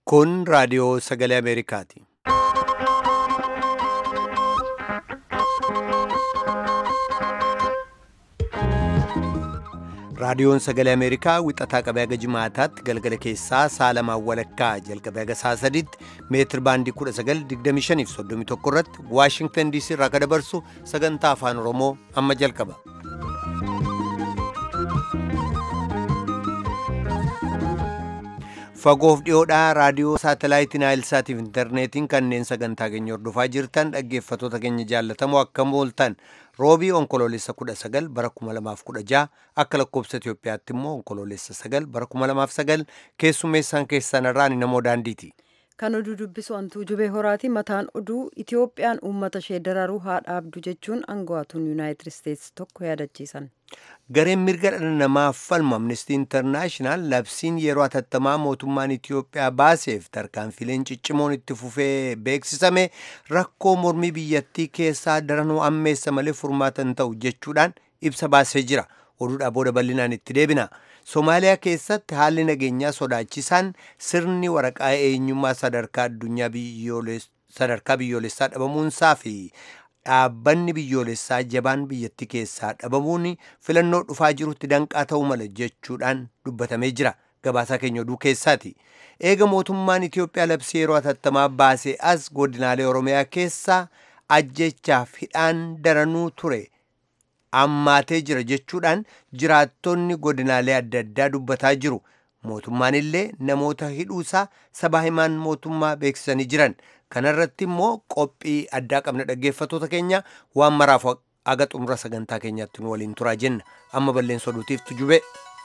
Kun raadiyoo sagalee Ameerikaati. Raadiyoon sagalee Ameerikaa wixataa qabee haga jimaataatti galgala keessaa saalamaan walakkaa jalqabee haga saa sadiitti meetir baandii 1925 irratti Waashingtan DC irraa kan dabarsu sagantaa afaan Oromoo amma jalqaba. Fagoof dhiyoodhaa raadiyoo saatalaayitii Naayilsaatiif intarneetiin kanneen sagantaa keenya hordofaa jirtan dhaggeeffatoota keenya jaallatamoo akkam ooltan roobii onkoloolessa 19 bara 2016 akka lakkoobsa Itoophiyaatti immoo onkoloolessa 9 bara 2009 keessummeessaan keessan irraan namoo daandiiti. Kan oduu dubbisu antuu jubee horaati mataan oduu Itoophiyaan uummata ishee dararuu haa dhaabdu jechuun aangawaatuun Yuunaayitid Isteetsi tokko yaadachiisan. Gareen mirga dhala namaaf falmu Amnestii Intarnaashinaal labsiin yeroo hatattamaa mootummaan Itoophiyaa baaseef tarkaanfileen ciccimoon itti fufee beeksisame rakkoo mormii biyyattii keessaa daranuu ammeessa malee furmaatan ta'u jechuudhaan ibsa baasee jira. Oduudhaa booda bal'inaan itti deebina. Somaaliyaa keessatti haalli nageenyaa sodaachisaan sirni waraqaa eenyummaa sadarkaa addunyaa sadarkaa biyyoolessaa dhabamuunsaa fi dhaabbanni biyyoolessaa jabaan biyyattii keessaa dhabamuun filannoo dhufaa jirutti danqaa ta'uu mala jechuudhaan dubbatamee jira. Gabaasaa keenya oduu keessaati. Eega mootummaan Itoophiyaa labsii yeroo hatattamaa baasee as godinaalee Oromiyaa keessaa ajjechaaf hidhaan daranuu ture. ammaatee jira jechuudhaan jiraattonni godinaalee adda addaa dubbataa jiru. Mootummaan illee namoota hidhuusaa sabaa himaan mootummaa beeksisanii jiran. Kanarratti immoo qophii addaa qabna dhaggeeffatoota keenya waan maraaf aga xumura sagantaa keenyaatti nu waliin turaa jenna. Amma balleessa oduutiif tujube.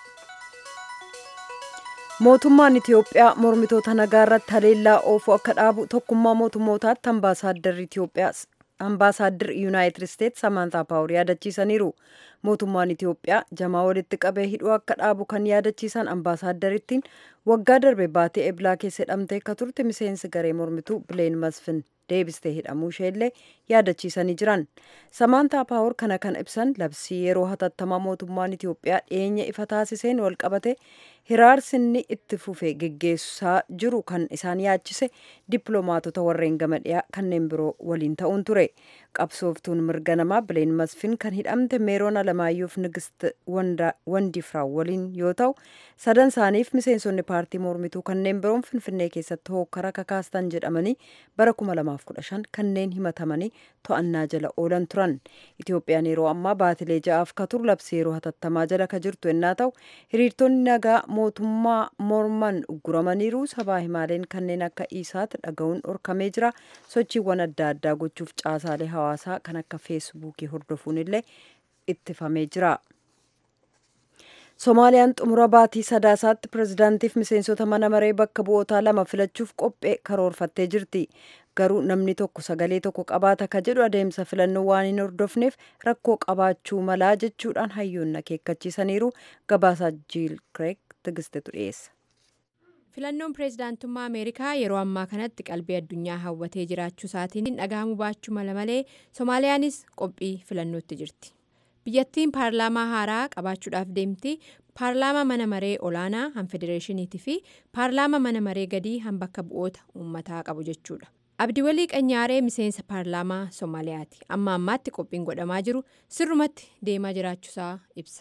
Mootummaan Itoophiyaa mormitoota nagaa irratti haleellaa oofuu akka dhaabu tokkummaa mootummootaatti ambaasaadarri Itoophiyaa ambaasaaddir yuunaayitid isteetsi samantaa paawur yaadachiisaniiru mootummaan itiyoophiyaa jamaa walitti qabee hidhuu akka dhaabu kan yaadachiisan ambaasaaddariittiin waggaa darbe baatee eblaa keessa hidhamtee akka turte miseensi garee mormituu bileen masfin deebistee hidhamuu isheellee yaadachiisanii jiran samantaa paawur kana kan ibsan labsii yeroo hatattamaa mootummaan itiyoophiyaa dhiyeenya ifa taasiseen walqabate hiraarsinni itti fufe geggeessaa jiru kan isaan yaachise dippiloomaatota warreen gama dhiyaa kanneen biroo waliin ta'uun ture qabsooftuun mirga namaa bileen masfin kan hidhamte meeroon alamaayyoof nigist wandifraa waliin yoo ta'u sadan isaaniif miseensonni paartii mormituu kanneen biroon finfinnee keessatti hookkara kakaastan jedhamanii bara 2015 kanneen himatamanii to'annaa jala oolan turan itoophiyaan yeroo ammaa baatilee ja'aaf ka turu labsii yeroo hatattamaa jala ka jirtu ennaa ta'u hiriirtonni nagaa mootummaa morman ugguramaniiru sabaa himaaleen kanneen akka isaatti dhaga'uun dhorkamee jira sochiiwwan adda addaa gochuuf caasaalee hawaasaa kan akka feesbuukii hordofuun illee ittifamee jira. Somaaliyaan xumura baatii sadaasaatti pirezidaantiif miseensota mana maree bakka bu'ootaa lama filachuuf qophee karoorfattee jirti. Garuu namni tokko sagalee tokko qabaata ka jedhu adeemsa filannoo waan hin hordofneef rakkoo qabaachuu malaa jechuudhaan hayyoonni akeekkachiisaniiru gabaasaa jiil kireek tigistetu dhiyeessa. filannoon pireezidaantummaa ameerikaa yeroo ammaa kanatti qalbii addunyaa hawwatee jiraachuu isaatiin dhagahamuu baachuu mala malee soomaaliyaanis qophii filannootti jirti biyyattiin paarlaamaa haaraa qabaachuudhaaf deemti paarlaamaa mana maree olaanaa han federeeshiniitii fi paarlaamaa mana maree gadii han bakka bu'oota uummataa qabu jechuudha abdiwalii qanyaaree miseensa paarlaamaa soomaaliyaati amma ammaatti qophiin godhamaa jiru sirrumatti deemaa jiraachuusaa ibsa.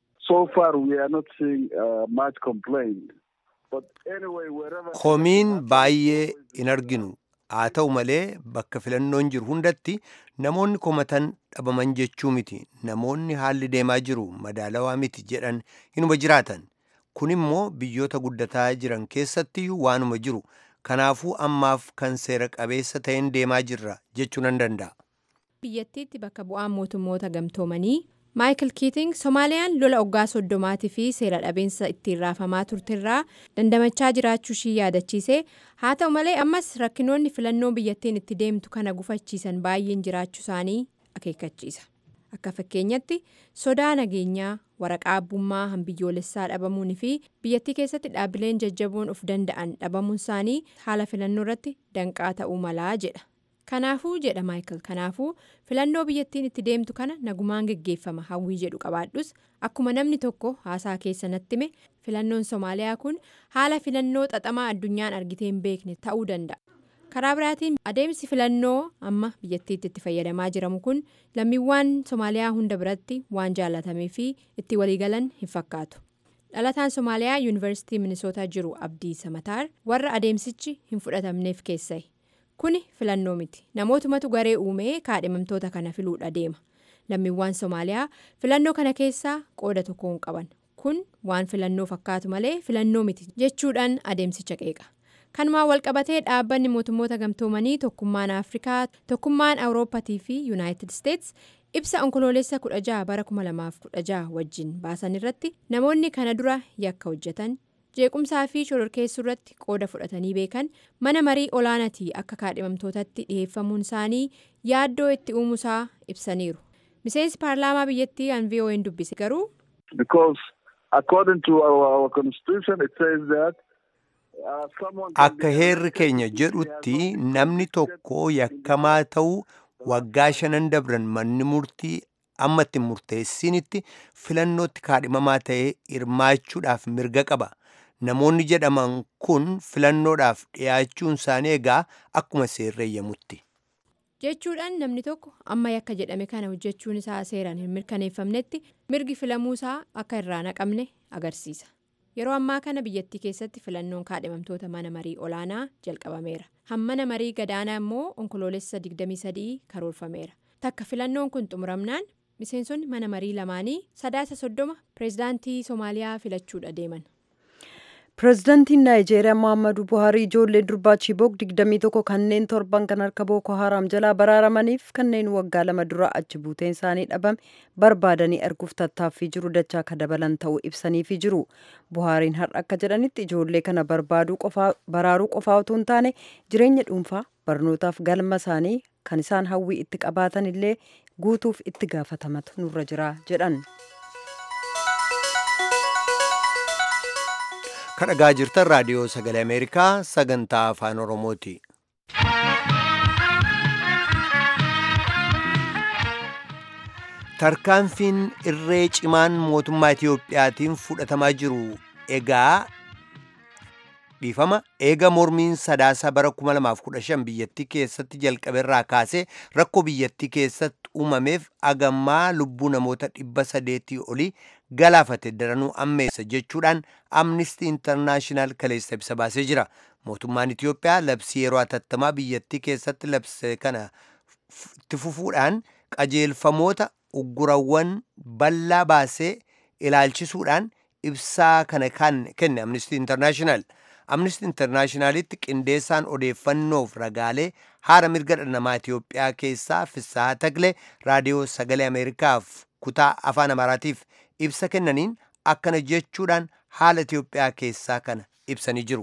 Komiin baay'ee hin arginu haa ta'u malee bakka filannoon jiru hundatti namoonni komatan dhabaman jechuu miti namoonni haalli deemaa jiru madaalawaa miti jedhan hinuma jiraatan kun immoo biyyoota guddataa jiran keessattiyyuu waanuma jiru kanaafuu ammaaf kan seera qabeessa ta'een deemaa jirra jechuu nan danda'a. biyyattiitti bakka bu'aan mootummoota gamtoomanii. maayikil kiiting soomaaliyaan lola oggaa soddomaatii fi seera dhabeensa ittiin raafamaa turterraa dandamachaa jiraachuu ishii yaadachiise haa ta'u malee ammas rakkinoonni filannoo biyyattiin itti deemtu kana gufachiisan baay'een jiraachuu isaanii akeekkachiisa akka fakkeenyatti sodaa nageenyaa waraqaa abbummaa han biyyoolessaa dhabamuun fi biyyattii keessatti dhaabbileen jajjaboon of danda'an dhabamuun isaanii haala filannoo irratti danqaa ta'uu malaa jedha kanaafuu jedha maayikil kanaafuu filannoo biyyattiin itti deemtu kana nagumaan geggeeffama hawwii jedhu qabaadhus akkuma namni tokko haasaa keessa natti hime filannoon soomaaliyaa kun haala filannoo xaxamaa addunyaan argitee hin beekne ta'uu danda'a. karaa biraatiin adeemsi filannoo amma biyyattiitti itti fayyadamaa jiramu kun lammiiwwan soomaaliyaa hunda biratti waan jaalatamee fi itti waliigalan hin fakkaatu dhalataan soomaaliyaa yuunivarsiitii minisootaa jiru abdii samataar warra adeemsichi hin fudhatamneef keessa'e kuni filannoo miti namootumatu garee uumee kaadhimamtoota kana filuudha deema lammiiwwan soomaaliyaa filannoo kana keessaa qooda tokko hin qaban kun waan filannoo fakkaatu malee filannoo miti jechuudhaan adeemsicha qeeqa. kanumaan walqabatee dhaabbanni mootummoota gamtoomanii tokkummaan afrikaa tokkummaan awurooppaatii fi yuunaayitid isteets ibsa onkoloolessa 16 bara 2016 wajjin baasan irratti namoonni kana dura yakka hojjetan jeequmsaa fi shororkeessuu irratti qooda fudhatanii beekan mana marii olaanaatii akka kaadhimamtootatti dhiheeffamuun isaanii yaaddoo itti uumusaa ibsaniiru miseensi paarlaamaa biyyattii an vo'n dubbise garuu. Akka heerri keenya jedhutti namni tokko yakkamaa ta'uu waggaa shanan dabran manni murtii amma itti murteessinitti filannootti kaadhimamaa ta'ee hirmaachuudhaaf mirga qaba. Namoonni jedhaman kun filannoodhaaf dhiyaachuun isaanii egaa akkuma seerreeyyamutti. jechuudhaan namni tokko amma yakka jedhame kana hojjechuun isaa seeraan hin mirkaneeffamnetti mirgi filamuu isaa akka irraa naqamne agarsiisa. yeroo ammaa kana biyyattii keessatti filannoon kaadhimamtoota mana marii olaanaa jalqabameera hammana marii gadaanaa immoo onkoloolessa 23 karoorfameera takka filannoon kun xumuramnaan miseensonni mana marii lamaanii sadaasa soddoma pireezidaantii soomaaliyaa filachuudha deeman. pireezidaantiin naayijeeriyaa mohaammaduu buhaarii ijoollee durbaa chibook 21 kanneen torban kan harka booko haraam jalaa baraaramaniif kanneen waggaa lama dura achi buuteen isaanii dhabame barbaadanii arguuf tattaaffii jiru dachaa akka dabalan ta'uu ibsaniifi jiru buhaariin har'a akka jedhanitti ijoollee kana baraaruu qofaa otoo hin taane jireenya dhuunfaa barnootaaf galma isaanii kan isaan hawwii itti qabaatan illee guutuuf itti gaafatamatu nurra jira jedhan. kadhagaa jirtan raadiyoo sagalee ameerikaa sagantaa afaan oromooti. tarkaanfiin irree cimaan mootummaa itiyoophiyaatiin fudhatamaa jiru egaa dhiifama eega mormiin sadaasa bara 2015 biyyattii keessatti jalqabeerraa kaasee rakkoo biyyattii keessatti uumameef agammaa lubbuu namoota dhibba sadeetii olii galaafate daranuu ammeessa jechuudhaan amnistii intarnaashinaal kaleessa ibsa baasee jira mootummaan itiyoophiyaa labsii yeroo atattamaa biyyattii keessatti labse kana itti fufuudhaan qajeelfamoota uggurawwan bal'aa baasee ilaalchisuudhaan ibsaa kana kan kenne amnistii intarnaashinaal amnistii intarnaashinaalitti qindeessaan odeeffannoof ragaalee haala mirga dhala namaa itiyoophiyaa keessaa fissaa tagle raadiyoo sagalee ameerikaaf kutaa afaan amaaraatiif ibsa kennaniin akkana jechuudhaan haala ኢትዮጵያ keessaa kana ibsanii jiru።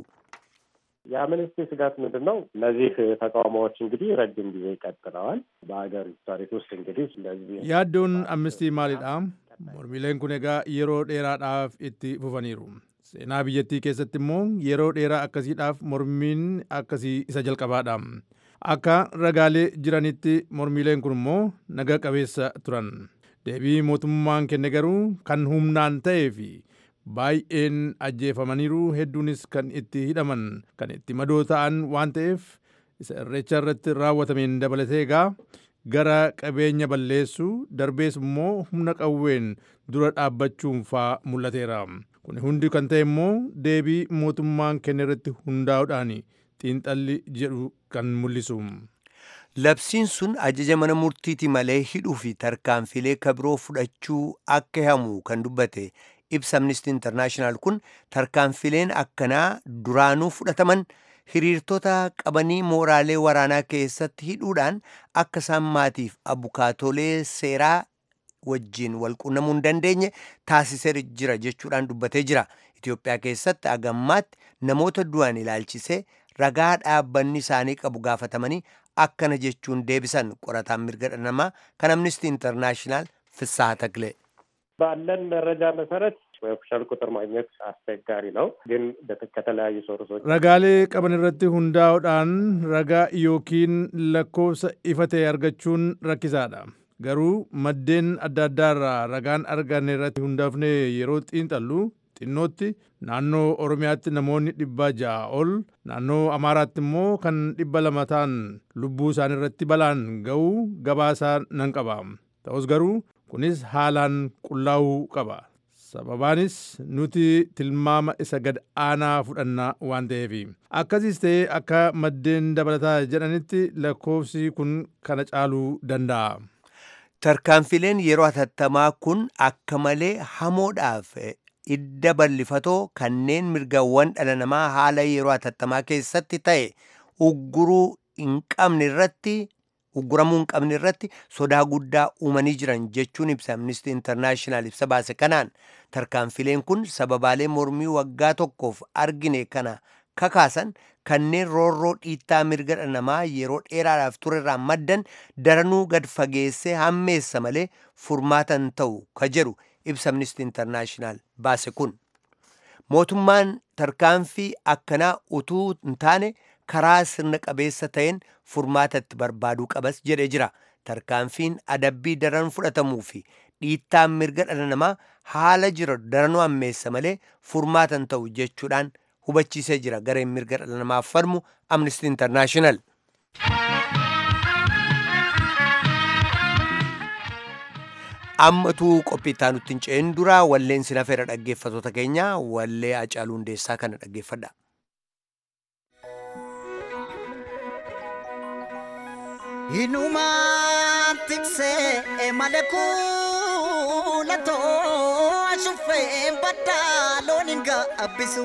የአምነስቲ ስጋት ምንድን ነው? እነዚህ ተቃውሞዎች እንግዲህ ረጅም ጊዜ ቀጥለዋል። በሀገሪቱ ታሪክ ውስጥ እንግዲህ እንደዚህ yaaddoon amnistii maalidha mormiileen kun egaa yeroo dheeraadhaaf itti fufaniiru seenaa biyyattii keessatti immoo yeroo dheeraa akkasiidhaaf mormiin akkasii isa jalqabaadha akka ragaalee jiranitti mormiileen kun immoo naga qabeessa turan deebii mootummaan kenne garuu kan humnaan ta'ee fi baay'een ajjeefamaniiru hedduunis kan itti hidhaman kan itti madoo ta'an waan ta'eef isa irreecha irratti raawwatameen dabalatee egaa gara qabeenya balleessuu darbees immoo humna qawween dura dhaabbachuun faa mul'ateera kun hundi kan ta'e immoo deebii mootummaan kenne irratti hundaa'uudhaan xiinxalli jedhu kan mul'isu. Labsiin sun ajaja mana murtiiti malee hidhuu fi tarkaanfilee kabiroo fudhachuu akka hamu kan dubbate ibsa amnistii intarnaashinaal kun tarkaanfileen akkanaa duraanuu fudhataman hiriirtota qabanii mooraalee waraanaa keessatti hidhuudhaan akka isaan maatiif abukaatolee seeraa wajjiin walqunnamuu hin dandeenye taasisee jira jechuudhaan dubbatee jira. Itoophiyaa keessatti agammaatti namoota du'an ilaalchisee ragaa dhaabbanni isaanii qabu gaafatamanii akkana jechuun deebisan qorataan mirga dhala namaa kan amnistii intarnaashinaal ፍስሐ ተክሌ ባለን መረጃ መሰረት ኦፊሻል ቁጥር ማግኘት አስቸጋሪ ነው፣ ግን ከተለያዩ ሶርሶች ragaalee qaban irratti hundaa'uudhaan ragaa yookiin lakkoofsa ifa ta'e argachuun rakkisaadha garuu maddeen adda addaa irraa ragaan arganne irratti hundaafne yeroo xiinxallu xinnootti naannoo oromiyaatti namoonni dhibba ja'a ol naannoo amaaraatti immoo kan dhibba lama ta'an lubbuu isaanii irratti balaan ga'uu gabaasaa nan qaba ta'us garuu kunis haalaan qullaa'uu qaba sababaanis nuti tilmaama isa gad aanaa fudhannaa waan ta'eef akkasiis ta'ee akka maddeen dabalataa jedhanitti lakkoofsi kun kana caaluu danda'a. Tarkaanfileen yeroo hatattamaa kun akka malee hamoodhaaf idda bal'ifatoo kanneen mirgawwan dhala namaa haala yeroo hatattamaa keessatti ta'e ugguruu hin qabne irratti ugguramuu hin qabne irratti sodaa guddaa uumanii jiran jechuun ibsa amnistii intarnaashinaal ibsa baase kanaan tarkaanfileen kun sababaalee mormii waggaa tokkoof argine kana kakaasan kanneen roorroo dhiittaa mirga dhala namaa yeroo dheeraadhaaf turerraa maddan daranuu gad fageessee hammeessa malee furmaatan ta'u ka jedhu ibsa amnistii intarnaashinaal baase kun mootummaan tarkaanfii akkanaa utuu hin taane karaa sirna qabeessa ta'een furmaata itti barbaaduu qabas jedhee jira tarkaanfiin adabbii daran fudhatamuu fi dhiittaan mirga dhala namaa haala jira daranuu hammeessa malee furmaatan ta'u jechuudhaan hubachiisee jira gareen mirga dhala namaaf falmu amnistii intarnaashinaal. ammatuu qophii itti aanutti hin ce'in dura walleen sina feera dhaggeeffatoota keenya wallee Hacaaluu Hundeessaa kana dhaggeeffadha. Hinumaan tiksee malee kuulatoo ashuffee baddaa loon hin gaabbisu.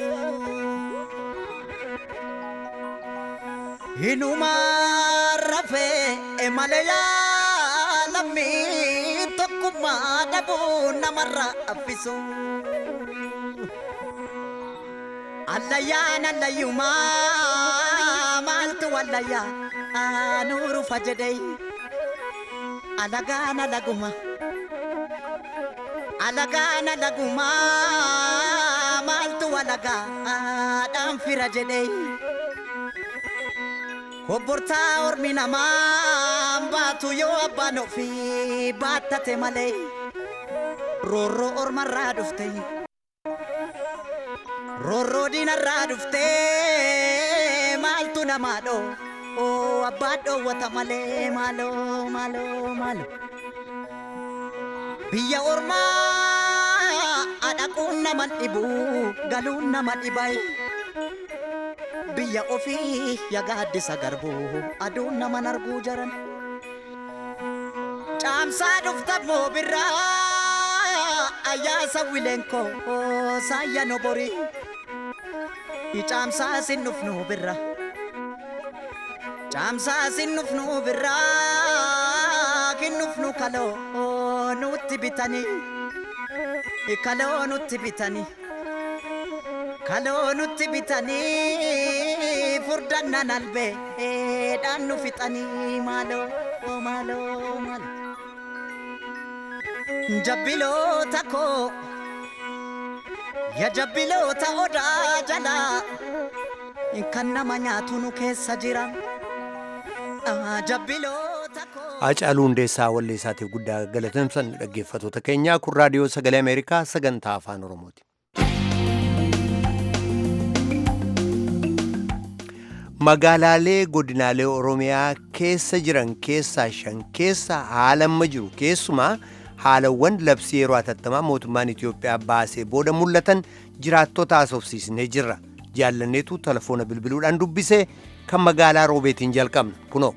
Hinumaan rafee malee yaalamii tokkummaa dhabuu namarra affisu. Allayyaan allayyumaa maaltu wallayyaa? aanuru fajedei alagaana laguma alagaana laguma maaltu walagaadhaan fira jedhei kobbortaa ormi namaa baatu yoo abbaan ofii baattate malee roorroo ormarraa dhufte roorroo diinarraa dhufte maaltu namaa dhoo oo abbaa dhoowwata malee maaloo maaloo maaloo biyya ormaa adhaquun nama dhibu galuun nama dhibai biyya ofii yagaaddisa garbuu aduun naman arguu jaran caamsaa dhufta moo birraa ayyaasa wileenkoo saayya noborii icaamsaa sin dhufnu birraa Caamsaa sin nufnu birraa kin nufnu kaloo nutti bitanii kaloo nutti bitanii kaloo nutti bitanii furdannan albee dhaan nu fixanii maaloo maaloo maaloo jabbiloota koo ya jabbiloota odaa jalaa kan nama nyaatu nu keessa jiran. Hacaaluu Hundeessaa wallee isaatiif guddaa galateemsan dhaggeeffatoota keenyaa kun raadiyoo sagalee Ameerikaa sagantaa afaan Oromooti. Magaalaalee godinaalee Oromiyaa keessa jiran keessaa shan keessa haala amma jiru keessumaa haalawwan labsii yeroo hatattamaa mootummaan Itoophiyaa baasee booda mul'atan jiraattota haasofsiisnee jirra. Jaallanneetu telefoona bilbiluudhaan dubbisee kan magaalaa roobeetiin jalqabna kunoo.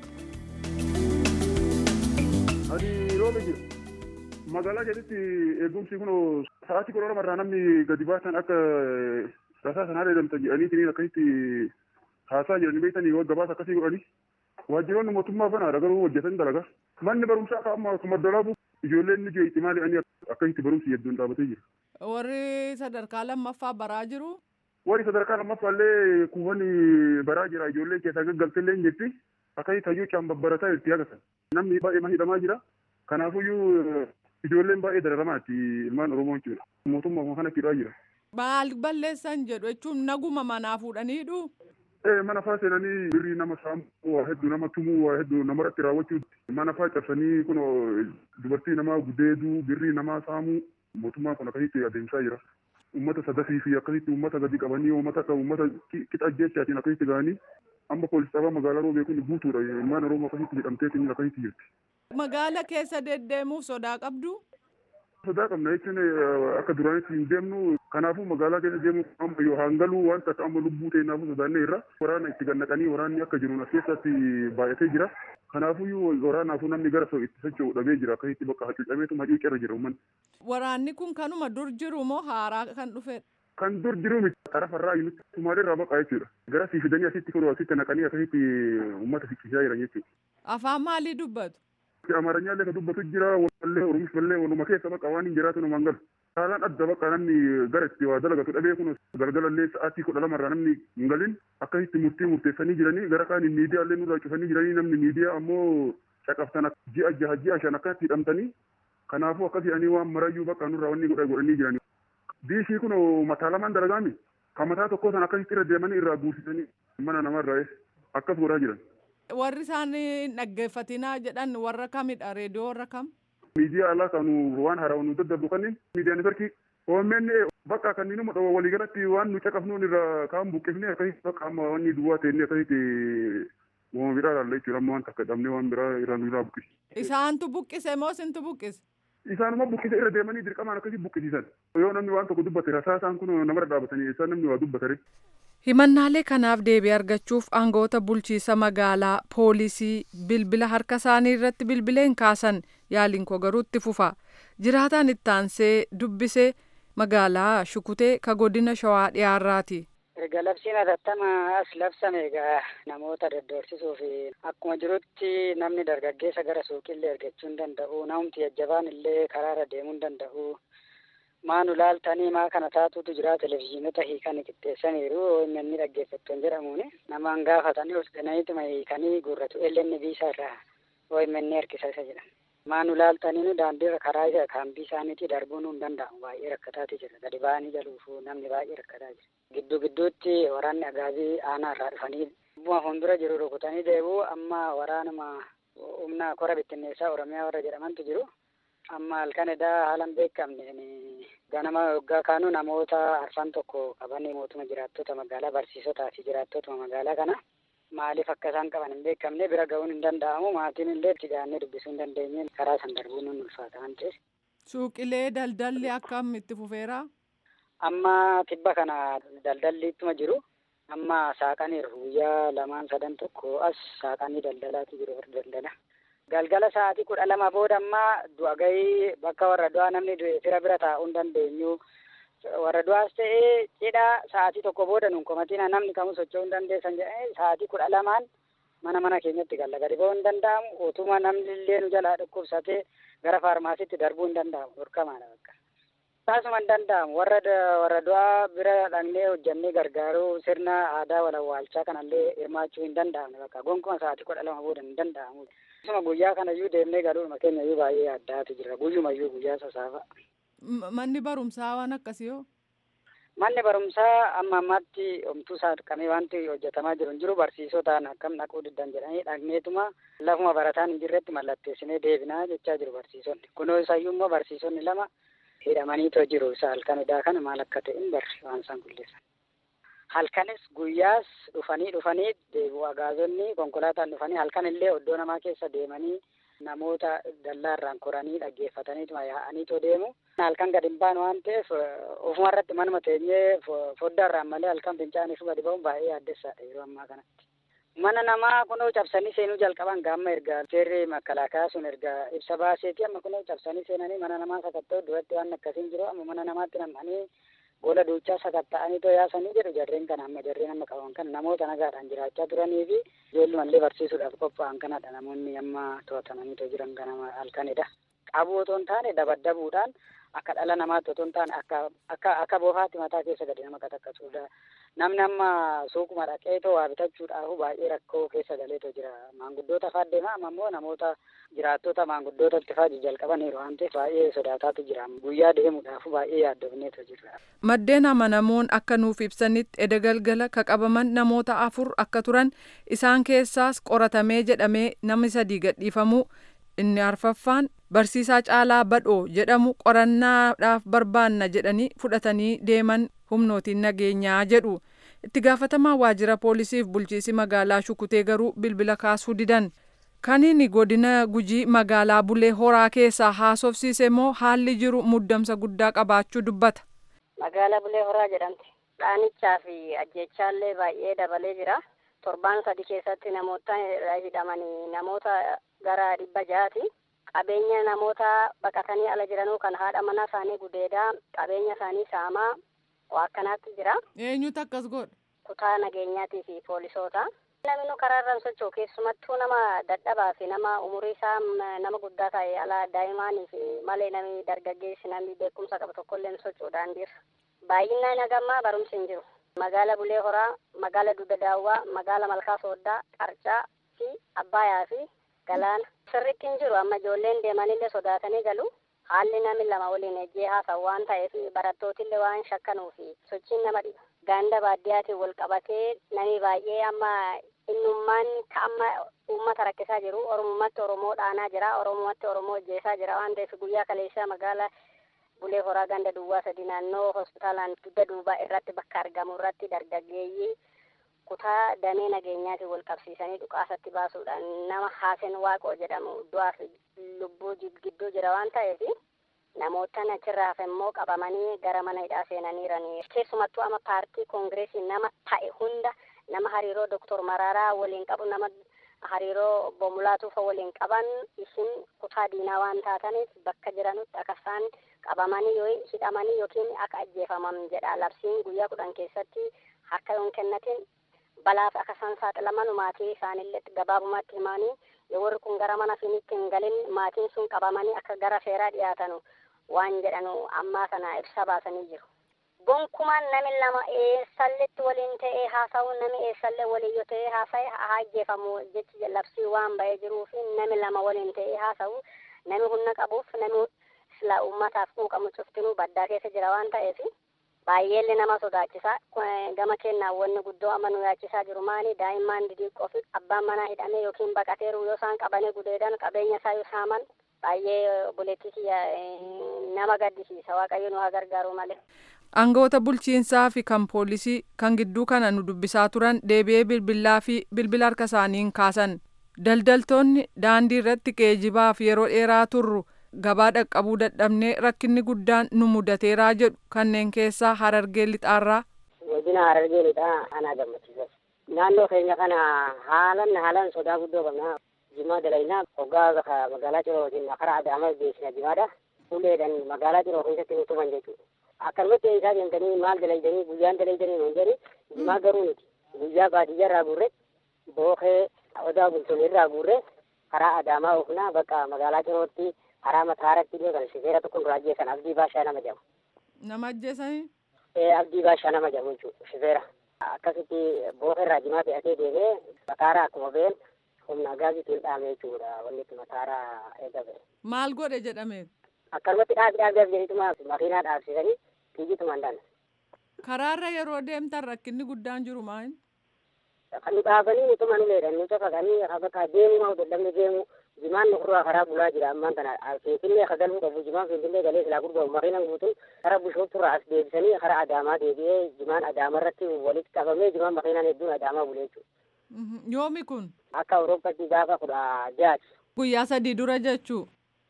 Ani roobe jira. Magaalaa keessatti eegumsi kun sa'aatii kudha lama irraa namni gadi baasan akka tasaa sanaa jedhamtan jedhanii akkasitti haasaa jedhanii beektanii gabaasa akkasii godhanii waajjiroonni mootummaa banaadha garuu hojjetan dalagaa. Manni barumsaa akka amma akkuma dolaabu ijoolleen ni jeetti maali ani akkasitti barumsi hedduun dhaabatee jira. Warri sadarkaa lammaffaa baraa jiru. Warri sadarkaa lammaffaallee kuufanii baraa jira ijoolleen keessaa gaggalteellee hin jirti. Akkasii tayyuu caan babbarataa itti agarsiisa. Namni baay'ee hidhamaa jira. Kanaafuyyuu ijoolleen baay'ee dararamaa itti ilmaan Oromoo jechuudha. mootummaa kana hidhaa jira. Maal balleessan jedhu jechuun naguma manaa fuudhaniidhu. Ee mana faa seenanii birrii nama saamuu waa hedduu nama tumuu waa hedduu namarratti raawwachuu mana faa cabsanii kun dubartii namaa gudeeduu birrii namaa saamuu mootummaan kun akkasitti adeemsaa jira. Uummata sadafii fi akkasitti uummata gadi qabanii uummata akka uummata qixa jechaatiin akkasitti ga'anii amma poolis xabaa magaalaa roobee kun guutuudha ilmaan oromoo akkasitti jedhamteetiin akkasitti jirti. Magaala keessa deddeemuuf sodaa qabdu. Sodaa qabna jechuun akka duraanitti hin deemnu kanaafuu magaalaa keessa deemuu amma yoo hangaluu wanta akka amma lubbuu ta'innaafuu sodaannee irra waraana itti gannaqanii waraanni akka jiruun as keessatti baay'atee jira. Kanaafuu waraanaafuu namni gara itti socho'u dhabee jira akkasitti bakka hacuucameetu hacuucarra jira uummanni. Waraanni kun kanuma dur jiru moo haaraa kan dhufedha? Kan dur jiru miti xarafarraa yuunitti Sumaalee irraa baqaa jechuudha. Gara sii fidanii asitti kun asitti naqanii akkasitti uummata fichisaa jiran jechuudha. Afaan maalii dubbatu? Amaaranya illee ka dubbatu jira wallee Oromish illee waluma keessa baqa waan hin jiraatu nama galu. Haalaan adda baqa namni gara itti waa dalagatu dhabee kun galgala illee sa'aatii kudha lamarraa namni hin galin akkasitti murtii murteessanii jiranii gara kaan miidiyaa illee nurraa cufanii jiranii namni miidiyaa ammoo caqabtan ji'a jaha ji'a shan akkatti hidhamtanii kanaafuu akkas jedhanii waan marayyuu bakka nurraa wanni godha godhanii jiranii. Diishii kun mataa lamaan dalagaami kan mataa tokkoo san akkasitti irra deemanii irraa guursisanii mana namarraa akkas godhaa jiran. Warri isaan dhaggeeffatinaa jedhan warra kamidha reediyoo warra kam? Miidiyaa alaa kan waan haaraa nu daddarbu kanneen miidiyaa neetworkii OMN bakka kanneen nu dhawa waliigalatti waan nu caqafnuun irraa kaan buqqifnee akkasitti bakka amma wanni duwwaa ta'e akkasitti uumama biraa ilaalla jechuudha amma wanta akka dhabnee waan biraa irraa nu irraa buqqisi. Isaantu buqqise moo isintu buqqise? Isaanuma buqqise irra deemanii dirqamaan akkasii buqqisiisan. Yoo namni waan tokko dubbate rasaasaan kun namarra dhaabatanii isaan namni waa dubbatare. Himannaalee kanaaf deebii argachuuf aangoota bulchiisa magaalaa poolisii bilbila harka isaanii irratti bilbileen kaasan yaaliin koo garuu itti fufa. Jiraataan itti aansee dubbisee magaalaa Shukutee ka godina Shawaa dhiyaarraati. Erga labsiin hatattamaa as labsame egaa namoota daddorsisuu fi akkuma jirutti namni dargaggeessa gara suuqillee ergachuu hin danda'u namumti jajjabaan illee karaarra deemuu hin danda'u. Maanu laaltanii maa kana taatutu jira televizyiinota hiikanii qixxeessaniiru inni dhaggeeffattoon jedhamuun namaan gaafatanii of gananiituma hiikanii guurratu eellenni biisaa irraa OMN harkisa isa jedhan. Maanu laaltanii nu daandiirra karaa isa kaambii isaaniitii darbuun hin danda'amu baay'ee rakkataati jira gadi ba'anii jaluufu namni baay'ee rakkataa jira. Gidduu gidduutti waraanni agaabii aanaa irraa dhufanii bu'aa fuuldura jiru rukutanii deebi'u amma waraanuma humna kora bittinneessaa Oromiyaa warra jedhamantu jiru. amma halkan edaa haalan beekamne ganama waggaa kaanu namoota arfan tokko qabanii mootuma jiraattota magaalaa barsiisotaa fi jiraattotuma magaalaa kana maaliif akka isaan qaban hin beekamne bira ga'uun hin danda'amu maatiin illee itti gaannee dubbisuu hin dandeenye karaa san darbuun nun ulfaata waan ta'eef. Suuqilee daldalli akkam itti fufeera? Amma tibba kana daldalli ittuma jiru. Amma saaqaniiru guyyaa lamaan sadan tokko as saaqanii daldalaatu jiru warra daldala. galgala sa'aatii kudha lama booda ammaa du'a gahii bakka warra du'aa namni fira bira taa'uu hin dandeenyu. Warra du'aas ta'ee cidha sa'aatii tokko booda nun komatina namni kamuu socho'uu hin dandeessan jedhee sa'aatii kudha lamaan mana mana keenyatti galla gadi ba'uu hin danda'amu. Utuma namni illee nu jalaa dhukkubsatee gara faarmaasiitti darbuu hin danda'amu. Dhorkamaadha bakka. Taasuma hin danda'amu. Warra warra du'aa bira dhaqnee hojjannee gargaaruu sirna aadaa walawwaalchaa kanallee hirmaachuu hin danda'amne bakka. Gonkumaa sa'aatii kudha lama booda hin danda'amu. Akkasuma guyyaa kanayyuu deemnee galuudhuma keenya iyyuu baay'ee addaatu jira. Guyyumayyuu guyyaa sasaafa. Manni barumsaa waan akkasii hoo? Manni barumsaa amma ammaatti homtuu saaqamee wanti hojjetamaa jiru hin jiru barsiisotaan akkam dhaquu diddan jedhanii dhaqneetuma lafuma barataan hin jirretti mallatteessinee deebinaa jechaa jiru barsiisonni. Kunoo isayyuu immoo barsiisonni lama hidhamaniitoo jiru isa halkan edaa kana maal akka ta'e hin barre waan isaan qulleessan. halkanis guyyaas dhufanii dhufanii deebi'u agaazonni konkolaataan dhufanii halkan illee oddoo namaa keessa deemanii namoota dallaarraan koranii dhaggeeffataniituma yaa'aniitoo deemu. Halkan gadi hin baanu waan ta'eef ofuma irratti manuma teenyee foddaarraan malee halkan fincaaniif gadi ba'uun baay'ee yaaddessaadha yeroo ammaa kanatti. Mana namaa kunoo cabsanii seenuu jalqaban gaamma erga seerri makalaakaa sun erga ibsa baaseeti amma kunoo cabsanii seenanii mana namaa sakatta'u duratti waan akkasiin jiru amma mana namaatti nam'anii gola duuchaa sakatta'anii too yaasanii jedhu jarreen kana amma jarreen amma qaban kan namoota nagaadhaan jiraachaa turanii fi ijoollumallee barsiisuudhaaf qophaa'an kanadha namoonni amma to'atamanii too jiran ganama halkanidha. Qabuu otoo hin taane dabaddabuudhaan akka dhala namaatti otoo hin taane akka akka akka boofaatti mataa keessa gadi nama qataqqasuudha. Namni amma suuquma dhaqeetoo waa bitachuudhaaf baay'ee rakkoo keessa galeetoo jira. Maanguddoota fa'aa deema amma immoo namoota jiraattota maanguddootatti fa'aa jalqabaniiru waan ta'eef baay'ee sodaataatu jira. Guyyaa deemuudhaaf baay'ee yaaddofneetoo jira. Maddeen amanamoon akka nuuf ibsanitti eda galgala ka qabaman namoota afur akka turan isaan keessaas qoratamee jedhamee namni sadii gadhiifamuu inni arfaffaan barsiisaa caalaa badhoo jedhamu qorannaadhaaf barbaanna jedhanii fudhatanii deeman humnootiin nageenyaa jedhu itti gaafatamaa waajjira poolisiif bulchiisi magaalaa shukutee garuu bilbila kaasuu didan kaniini godina gujii magaalaa bulee horaa keessaa haasofsiise immoo haalli jiru muddamsa guddaa qabaachuu dubbata. Magaalaa bulee horaa jedhamti. Dhaanichaa fi ajjechaallee baay'ee dabalee jira. Torbaan sadi keessatti namoota hidhamanii namoota gara dhibba jaati. Qabeenya namoota baqatanii ala jiranuu kan haadha mana isaanii gudeedaa qabeenya isaanii saamaa akkanaatti jira. Eenyutu akkas godha? Kutaa nageenyaatii fi poolisoota. Namni nu karaa irraan socho'u keessumattuu nama dadhabaa fi nama umurii isaa nama guddaa ta'e ala daa'imaanii fi malee namni dargaggeessi namni beekumsa qabu tokkollee ni socho'u daandiirra. Baay'inaan hagammaa barumsi hin jiru. Magaala Bulee Horaa, magaala Dugda Daawwaa, magaala Malkaa Sooddaa, Qarcaa fi Abbaayaa fi Galaana. Sirriitti hin jiru amma ijoolleen deemanillee sodaatanii galu. Haalli namni lama waliin ejjee haasa'u waan ta'eef barattootillee waan shakkanuu fi sochiin nama dhiba. Ganda baadiyyaatiin wal qabatee namni baay'ee amma innummaan ka amma uummata rakkisaa jiru. Oromummaatti Oromoo dhaanaa jira. Oromummaatti Oromoo ajjeesaa jira waan ta'eef guyyaa kaleessaa magaala Bulee Horaa ganda duwwaa sadi naannoo hospitaalaan dugda duubaa irratti bakka argamu irratti dargaggeeyyii kutaa damee nageenyaatiin wal qabsiisanii dhukaasatti baasuudhaan nama Haasen Waaqoo jedhamu du'aa fi lubbuu gidduu jira waan ta'eef namoota achirraa hafe immoo qabamanii gara mana hidhaa seenaniiranii keessumattuu ama paartii koongireesii nama ta'e hunda nama hariiroo doktor Maraaraa waliin qabu nama hariiroo Bomulaatuufa waliin qaban isin kutaa diinaa waan taataniif bakka jiranutti akka isaan qabamanii yoo hidhamanii yookiin akka ajjeefaman jedha labsiin guyyaa kudhan keessatti harka yoon kennatin balaaf akka isaan saaxilaman maatii isaanillee gabaabumatti himanii yoo warri kun gara mana finiitti hin galin maatiin sun qabamanii akka gara seeraa dhiyaatanu waan jedhanu ammaa kana ibsa baasanii jiru. Gonkumaan nami lama eessalletti waliin ta'ee haasa'u nami eessallee waliin yoo ta'ee haasa'e haa ajjeefamu jechi labsii waan ba'ee jiruu fi nami lama waliin ta'ee haasa'u nami humna qabuuf nami silaa uummataaf quuqamu cuftinuu baddaa keessa jira waan ta'eef baay'eellee nama sodaachisa gama kennaan wanni guddoo amma nu yaachisaa jiru maali daa'imman didiiqqoo fi abbaan manaa hidhamee yookiin baqateeru yoo isaan qabanii gudeedan qabeenya isaa yoo saaman baay'ee buleetti nama gaddisiisa waaqayyo nu haa gargaaru malee. Aangawoota bulchiinsaa fi kan poolisii kan gidduu kana nu dubbisaa turan deebi'ee bilbilaa fi bilbila harka isaaniin kaasan. Daldaltoonni daandii irratti geejibaaf yeroo dheeraa turru gabaa dhaqqabuu dadhabnee rakkinni guddaan nu mudateeraa jedhu kanneen keessaa harargee lixaarraa. Godina harargee lixaa anaa gammachiisa. Naannoo keenya kana haalan haalan sodaa guddoo qabna. Jimaa dalaynaa hoggaa magaalaa Cirootiin karaa Adaamaa geessina jimaadha. Uleedhaan magaalaa Ciroo keessatti nu tuman jechuudha. akkanumatti isaa deemtanii maal dalaydanii guyyaan dalaydanii nuun jedhi jimaa garuu nuti guyyaa baadiyyaa irraa guurre bookee odaa bultoon irraa guurre karaa adaamaa oofnaa bakka magaalaa cirootti karaa mataaratti illee kan shifeera tokko duraa ajjeesan abdii baashaa nama jedhamu. Nama ajjeesanii? Ee abdii baashaa nama jedhamu jechuudha shifeera. Akkasitti bookee irraa jimaa fe'atee deemee mataaraa akkuma ba'een humna gaasiitiin dhaame jechuudha wanni itti mataaraa eegame. Maal godhe jedhame? Akkanumatti dhaabi dhaabi dhaabi jedhituma makiinaa dhaabsisanii fiigituma hin danne. Karaarra yeroo deemtan rakkinni guddaan jiru maal? Kan nu dhaabanii utuma nu leedhan nu cafaqanii bakka deemuu haa dadhabne deemu jimaan nu kurraa karaa bulaa jira ammaan kana finfinnee akka galuu qabu jimaan finfinnee galee silaa gurguramu makiinaan guutuun karaa bushoofturraa as deebisanii karaa adaamaa deebi'ee jimaan adaama irratti walitti qabamee jimaan makiinaan hedduun adaamaa bulee jechuudha. Yoomi kun? Akka Awurooppaatti gaafa kudha jaati. Guyyaa sadii dura jechuu?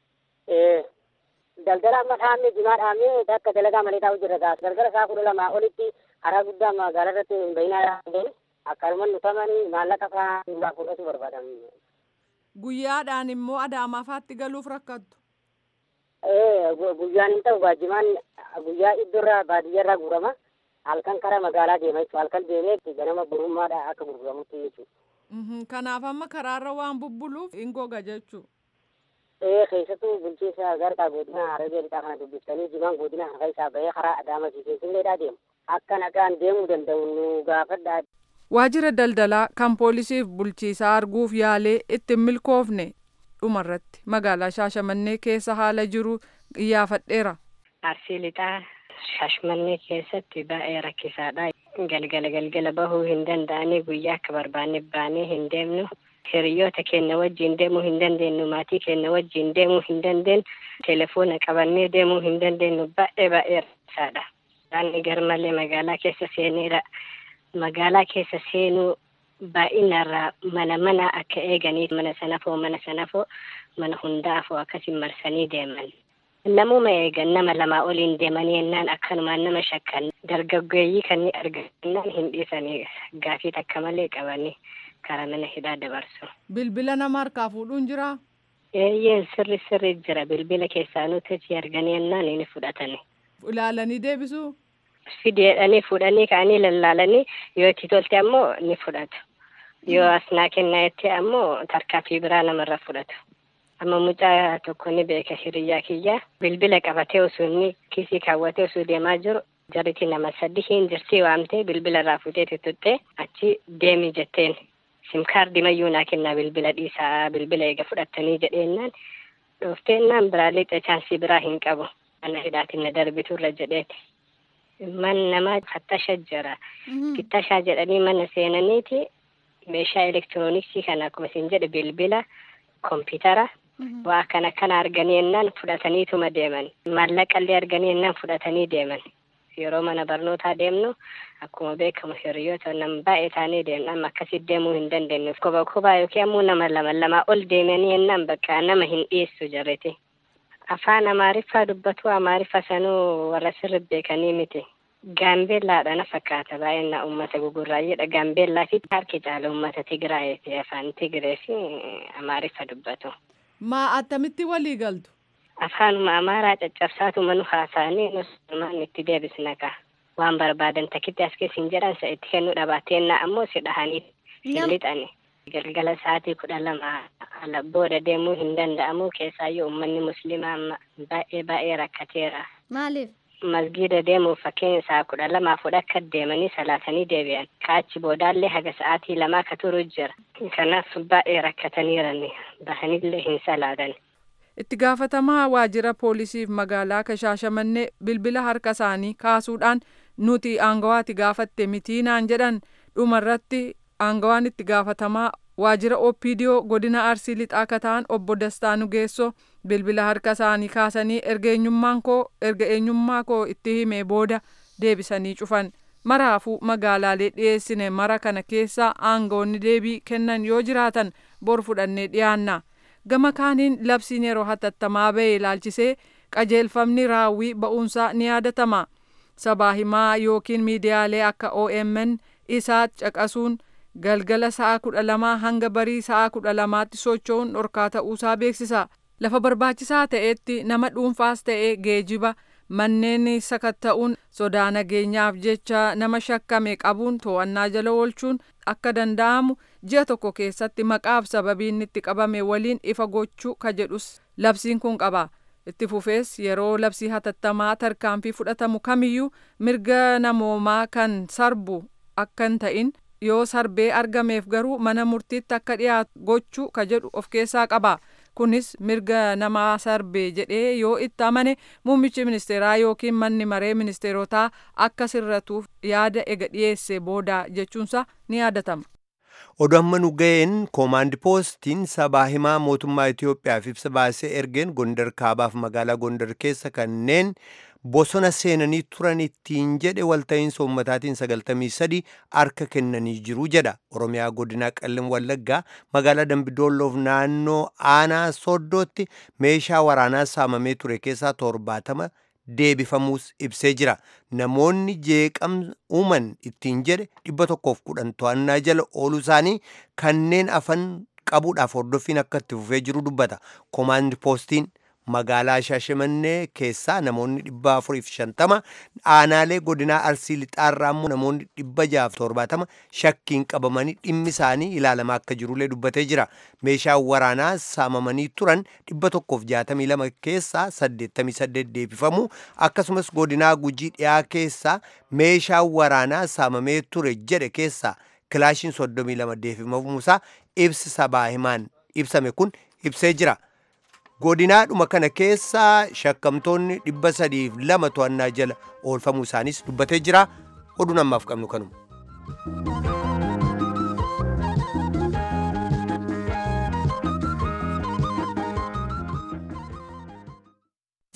Ee. daldala amma dhaabne jimaa dhaabne akka dalagaa malee taa'u jirra gaas galgala isaa kudha lamaa olitti karaa guddaa magaalaa irratti hin bayinaa dhaabeen akkanuma nutamanii maallaqa fa'aa nurraa fudhatu barbaadan. Guyyaadhaan immoo adaamaa faatti galuuf rakkattu. Ee guyyaan hin ta'u baajimaan guyyaa iddoorraa baadiyyaarraa guurama halkan karaa magaalaa deema jechuudha halkan deemee ganama burummaadha akka gurguramutti jechuudha. Kanaaf amma karaarra waan bubbuluuf hin goga jechuudha. ee keessattuu bulchiinsa garqaa godina harargee lixaa kana dubbiftanii jimaan godina harka isaa bahee karaa adaamatii keessumleedhaa deemu akka nagaan deemuu danda'u nu gaafadhaa. Waajjira daldalaa kan poolisiif bulchiisaa arguuf yaalee ittiin milkoofne dhumarratti magaalaa Shaashamannee keessa haala jiru iyyaafadheera. Arsii lixaa Shaashamannee keessatti baay'ee rakkisaadha. Galgala galgala bahuu hin danda'anii guyyaa akka barbaanne baanee hin deemnu. Hiriyoota keenya wajjin deemuu hin dandeenyu. Maatii keenya wajjin deemuu hin dandeenyu. Telefoona qabannee deemuu hin dandeenyu. Baay'ee baay'ee rakkisaadha. Daandii garmalee magaalaa keessa seeneera. Magaalaa keessa seenuu baay'inarraa mana mana akka eeganii mana sanafoo mana sanafoo mana hundaafoo akkasiin marsanii deeman. Namuma eegan nama lamaa oliin deemanii yennaan akkanumaan nama shakkan dargaggeeyyii kan argannaan hin dhiisanii gaafii takka malee qabanii karaa mana hidhaa dabarsu. Bilbila nama harkaa fuudhuun jiraa? Eeyyeen sirri sirri jira bilbila keessaa nuti arganii yennaan ni fudhatani. Ilaalanii deebisuu? Fideedhanii fuudhanii ka'anii lallaalanii yoo itti tolte ammoo ni fudhatu. Yoo as naa kennaa jettee ammoo tarkaanfii biraa namarra fudhatu. Amma mucaa tokko ni beeka hiriyyaa kiyya bilbila qabatee osoo inni kiisii kaawwatee osoo deemaa jiru jarriti nama sadii hin jirtii waamtee bilbila irraa fuutee tuttuttee achi deemi jetteen simkaardii mayyuu naa kennaa bilbila dhiisaa bilbila eega fudhattanii jedheennaan dhoofteennan biraa lixa chaansii biraa hin qabu mana hidhaatiin na darbiturra jedheeti. Man namaa fattasha jira. Fittashaa jedhanii mana seenaniiti meeshaa elektirooniksii kana akkuma isin jedhe bilbila kompiitara waa kana kana arganii yennaan fudhataniituma deeman maallaqallee arganii yennaan fudhatanii deeman yeroo mana barnootaa deemnu akkuma beekamu hiriyoota nama baay'ee taanee deemna amma akkasii deemuu hin dandeenyu koba kobaa yookiin ammoo nama lama lamaa ol deemanii yennaan bakka nama hin dhiyeessu jarreti afaan amaariffaa dubbatu amaariffa sanuu warra sirri beekanii miti gaambeellaadha na fakkaata baay'ina uummata gugurraayyeedha gaambeellaa fi harki caala uummata tigraayee fi afaan tigree fi amaariffa dubbatu. Maa attamitti walii galtu? Afaanuma amaaraa caccabsaatuma nu haasa'anii nus maan itti deebisna ka. Waan barbaadan takkitti as keessa hin jedhan isa itti kennuu dhabaateenna ammoo si dhahanii hin lixani. Galgala sa'aatii kudha lama ala booda deemuu hin danda'amu keessaayyuu uummanni musliimaa amma baay'ee baay'ee rakkateera. Maaliif? Masgiida deemuuf fakkeenya isaa kudha lamaaf fudha akka deemanii salaatanii deebi'an. Kaachi boodaallee haga sa'aatii lamaa akka turu jira. Kanaaf baay'ee rakkataniirani. Bahanillee hin salaatan. Itti gaafatamaa waajjira poolisiif magaalaa Shaashamannee bilbila harka isaanii kaasuudhaan nuti aangawaati gaafatte mitii naan jedhan dhumarratti aangawaan itti gaafatamaa waajjira OPDO godina Arsii lixaa akka ta'an obbo Dastaa Nugeessoo bilbila harka isaanii kaasanii erga eenyummaan koo erga eenyummaa koo itti himee booda deebisanii cufan. Maraafuu magaalaalee dhiyeessine mara kana keessa aangawoonni deebii kennan yoo jiraatan bor fudhannee dhiyaanna. Gama kaaniin labsiin yeroo hatattamaa ba'e ilaalchisee qajeelfamni raawwii ba'uunsaa ni yaadatama. Sabaa himaa yookiin miidiyaalee akka OMN isaa caqasuun galgala sa'a kudha lamaa hanga barii sa'a kudha lamaatti socho'uun dhorkaa ta'uusaa beeksisa. Lafa barbaachisaa ta'etti nama dhuunfaas ta'ee geejiba manneen sakatta'uun sodaa nageenyaaf jecha nama shakkame qabuun to'annaa jala oolchuun akka danda'amu ji'a tokko keessatti maqaaf sababiin itti qabame waliin ifa gochuu ka jedhus labsiin kun qaba. Itti fufees yeroo labsii hatattamaa tarkaanfii fudhatamu kamiyyuu mirga namoomaa kan sarbu akka hin ta'in yoo sarbee argameef garuu mana murtiitti akka dhiyaatu gochuu ka jedhu of keessaa qaba. kunis mirga namaa sarbee jedhee yoo itti amane muummichi ministeeraa yookiin manni maree ministeerotaa akka sirratuuf yaada ega dhiyeesse booda jechuunsa ni yaadatama. Oduu amma nu ga'een koomaandi poostiin sabaa himaa mootummaa Itoophiyaaf ibsa baasee ergeen Gondar kaabaaf magaalaa Gondar keessa kanneen bosona seenanii turan ittiin jedhe walta'iinsa uummataatiin sagaltamii sadi harka kennanii jiru jedha oromiyaa godinaa qellem wallaggaa magaalaa dambidolloof naannoo aanaa soddootti meeshaa waraanaa saamamee ture keessaa torbaatama deebifamuus ibsee jira namoonni jeeqam uuman ittiin jedhe dhibba tokkoof kudhan to'annaa jala ooluu isaanii kanneen afan qabuudhaaf hordoffiin akka itti fufee jiru dubbata koomaandi poostiin magaalaa shaashimannee keessaa namoonni dhibba afuriif shantama aanaalee godinaa arsii lixaarraa immoo namoonni dhibba jaaf torbaatama shakkiin qabamanii dhimmi isaanii ilaalamaa akka jirullee dubbatee jira meeshaan waraanaa saamamanii turan dhibba tokkoof jaatamii lama keessaa saddeettamii saddeet deebifamu akkasumas godinaa gujii dhiyaa keessaa meeshaan waraanaa saamamee ture jedhe keessaa kilaashiin soddomii lama deebifamuusaa ibsi sabaa himaan ibsame kun ibsee jira. godinaadhuma kana keessaa shakkamtoonni dhibba sadiif lama to'annaa jala oolfamuu isaanis dubbatee jira oduun ammaaf qabnu kanuma.